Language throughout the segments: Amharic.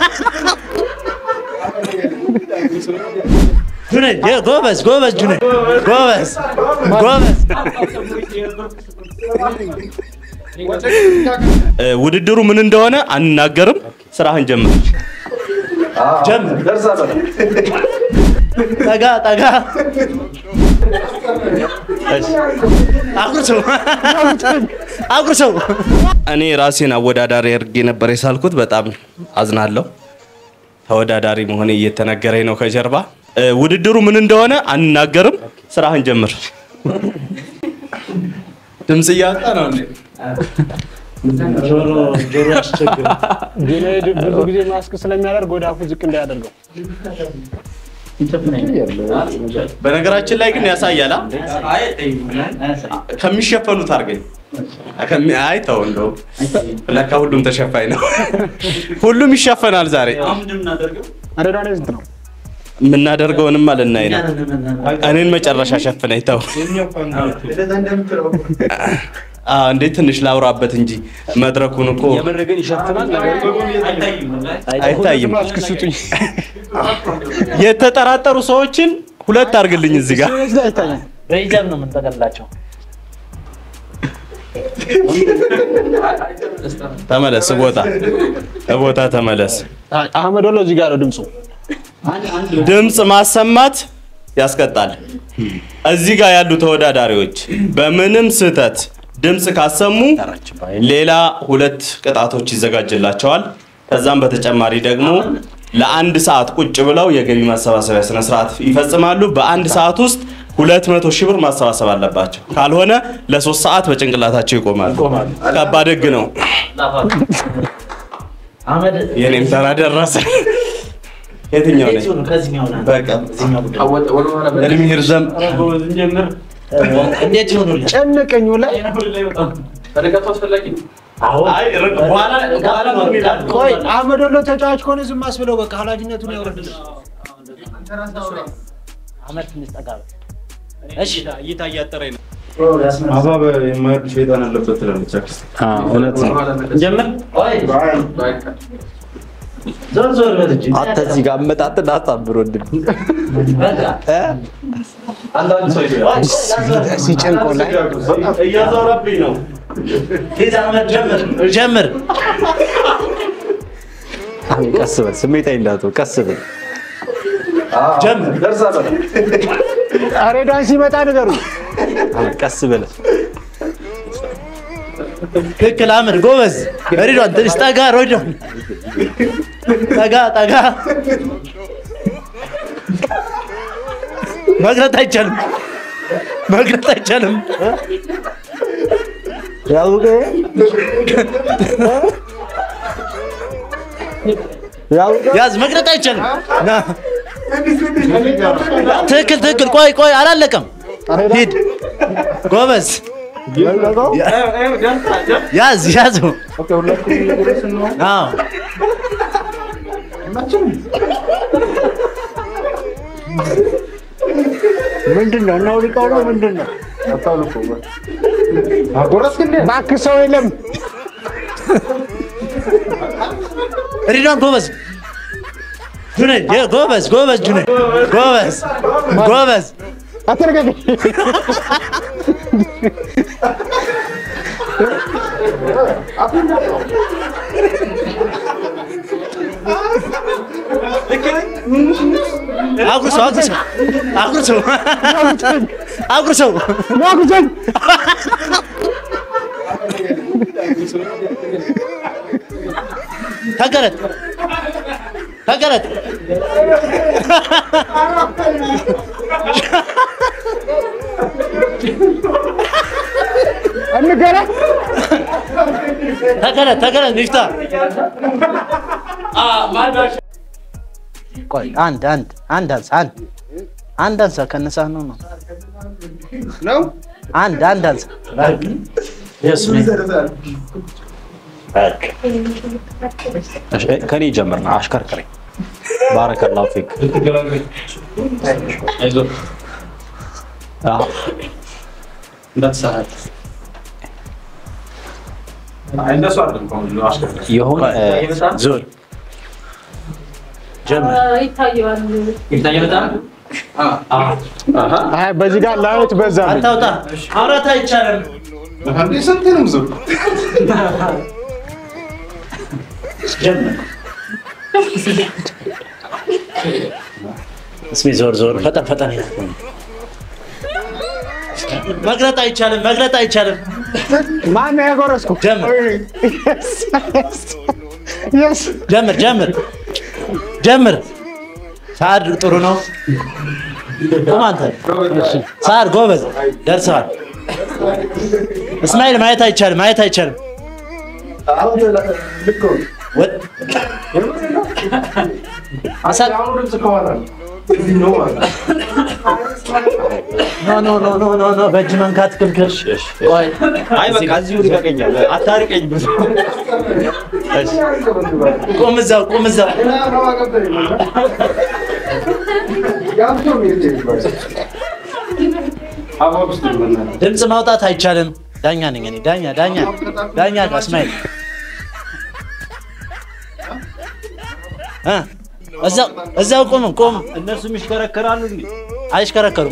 ጁኔ ጎበዝ ጎበዝ ጁኔ ጎበዝ ጎበዝ። ውድድሩ ምን እንደሆነ አንናገርም። ስራህን ጀምር ጀምር። ጠጋ ጠጋ አጉርሰው አጉርሰው። እኔ ራሴን አወዳዳሪ አድርጌ ነበር የሳልኩት። በጣም አዝናለሁ። ተወዳዳሪ መሆኔ እየተነገረኝ ነው ከጀርባ። እ፣ ውድድሩ ምን እንደሆነ አንናገርም። ስራህን ጀምር። ድምፅ እያወጣ ነው እንዴ? ጁኔድ ብዙ ጊዜ ማስክ ስለሚያደርግ ወደ አፉ ዝቅ እንዳያደርገው። በነገራችን ላይ ግን ያሳያል። አ? ከሚሸፈኑት አድርገኝ። ከሚ- አይ ተው እንደው ለካ ሁሉም ተሸፋኝ ነው። ሁሉም ይሸፈናል ዛሬ። አረዳኔ ስንት ነው? የምናደርገውንማ ልናይ ነው። እኔን መጨረሻ ሸፍነኝ ተው። አዎ እንዴት ትንሽ ላውራበት እንጂ መድረኩን እኮ የምር ግን ይሸፍናል። ነገር አይታይም። ማስክ ስጡኝ። የተጠራጠሩ ሰዎችን ሁለት አድርግልኝ እዚህ ጋር እዚህ ላይ አይታይም። በሂጃብ ነው የምንጠቀልላቸው። ተመለስ፣ ቦታ ቦታ ተመለስ። አህመድ ወሎ እዚህ ጋር ነው ድምፁ። ድምፅ ማሰማት ያስቀጣል። እዚህ ጋር ያሉ ተወዳዳሪዎች በምንም ስህተት ድምፅ ካሰሙ ሌላ ሁለት ቅጣቶች ይዘጋጅላቸዋል። ከዛም በተጨማሪ ደግሞ ለአንድ ሰዓት ቁጭ ብለው የገቢ ማሰባሰቢያ ስነ ስርዓት ይፈጽማሉ። በአንድ ሰዓት ውስጥ ሁለት መቶ ሺህ ብር ማሰባሰብ አለባቸው። ካልሆነ ለሶስት ሰዓት በጭንቅላታቸው ይቆማሉ። ከባድ ህግ ነው። አህመድ የኔም ተራ ደረሰ። የትኛው ነኝ? እንዴት ይሁኑ? ከዚህኛው ና። በቃ እዚህኛው ጉዳይ እድሜ ይርዘም። እንዴት ይሆኑልህ? ጨነቀኝ ላይ አዎ ቆይ አህመድ ወሎ ተጫዋች ከሆነ ዝም አስብለው በቃ ኃላፊነቱን ያወርድልህ። አህመድ ትንሽ ጠጋ በል። እሺ እይታ እያጠረኝ ነው። አባብ የማይወድ ሸይጣን አለበት ትላለች አክስቴ። እውነት ነው። ጀምር። ቆይ ዞር ዞር በል እንጂ። አንተ እዚህ ጋር አመጣጥን አሳምር ወንድም። በቃ አንዳንድ ሰው ይላል ሲጨንቆ ላይ እያዞረብኝ ነው። ሂድ አህመድ ጀምር። ጀምር። አሁን ቀስ በል ስሜታዊ እንዳትሆን ቀስ በል። ጀምር። አሬዳን ሲመጣ ንገሩ። አሁን ቀስ በል። ትክክል አህመድ ጎበዝ። ሬድዋን ትንሽ ጠጋ። ሬድዋን ጠጋ ጠጋ። መግረት አይቻልም። መግረት አይቻልም። ያውቀ ያውቀ ያዝ። መግረት አይቻልም። ና ትክክል ትክክል። ቆይ ቆይ አላለቀም። ሂድ ጎበዝ። ያዝ ያዘው። አዎ ምንድን ነው እናውልቀው ነው ምንድን ነው? እባክህ ሰው የለም። ሪድዋን ጎበዝ ጁኔድ የ- ጎበዝ ጎበዝ ጁኔድ ጎበዝ ጎበዝ አትረጋግ። አጉርሰው አጉርሰው አጉርሰው አጉርሰው ናኩዘን ተገለጥ ተገለጥ እንገራ ተገለጥ ተገለጥ ሚፍታ ቆይ አንድ አንድ አንድ አንሳ አንድ አንድ አንሳ ከነሳ ነው ነው ነው አንድ አንድ አንሳ ከኔ ጀምር ነው አሽከርክረኝ። ባረከላሁ ፊክ። አዎ፣ ይሁን እ፣ ዞር ጀምር። ይታየዋል። ይታየ በጣም አይ በዚህ ጋር ላዮች በዛ አታውጣ። አውራት አይቻልም። ስንትንም ዙር ጀምር። እስኪ ዞር ዞር ፈጠን ፈጠን ይላል። መግለጥ አይቻልም። መግለጥ አይቻልም። ማን ነው ያጎረስኩ? ጀምር የስ ጀምር ጀምር ጀምር። ሰዓድ ጥሩ ነው። ቁም አንተ። ሰዓድ ጎበዝ ደርሰዋል። እስማኤል ማየት አይቻልም። ማየት አይቻልም። ወጥ አሳ- ኖ ኖ ኖ ኖ ኖ ኖ በእጅ መንካት ክልክል። ቆይ አይ በቃ እዚሁ ልቀቀኛል። አታርቀኝ ብዙ። ቁም እዛው ቁም እዛው። ድምፅ ማውጣት አይቻልም። ዳኛ ነኝ እኔ ዳኛ ዳኛ ዳኛ ጋር እስማኤል እ እዛው እዛው ቁም ቁም። እነሱም ይሽከረከራሉ እንዴ? አይሽከረከሩም።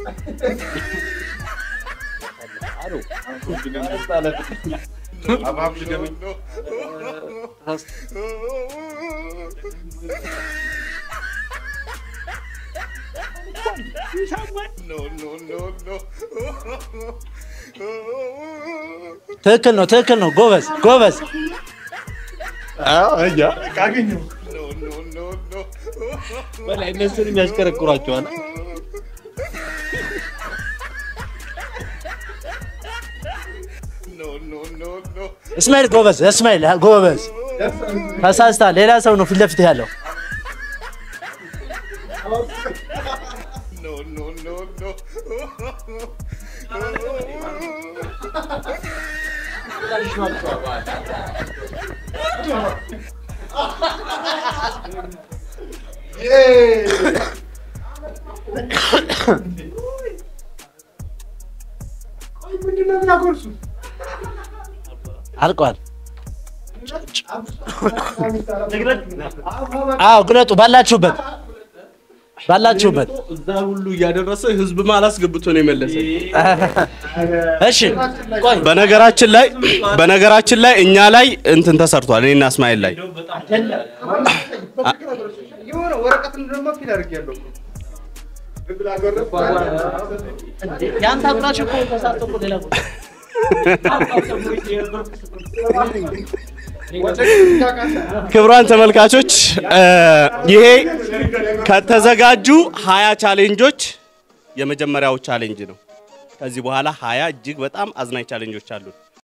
ትክክል ነው ትክክል ነው። ጎበዝ ጎበዝ። በላይ እነሱንም ያሽከረክሯቸዋል። እስማኤል ጎበዝ እስማኤል ጎበዝ። ተሳስታ ሌላ ሰው ነው ፊት ለፊት ያለው። አልቋል። አዎ ግለጡ ባላችሁበት ባላችሁበት። እዛ ሁሉ እያደረሰ ህዝብ አላስገብቶ ነው የመለሰ። እሺ ቆይ በነገራችን ላይ በነገራችን ላይ እኛ ላይ እንትን ተሰርቷል። እኔና እስማኤል ላይ የሆነ ወረቀት ደግሞ ፊል አድርጌያለሁ። ያንተ አብራችሁ እኮ ተሳስቶ እኮ ሌላ ቦታ ክቡራን ተመልካቾች እ ይሄ ከተዘጋጁ ሀያ ቻሌንጆች የመጀመሪያው ቻሌንጅ ነው። ከዚህ በኋላ ሀያ እጅግ በጣም አዝናኝ ቻሌንጆች አሉን።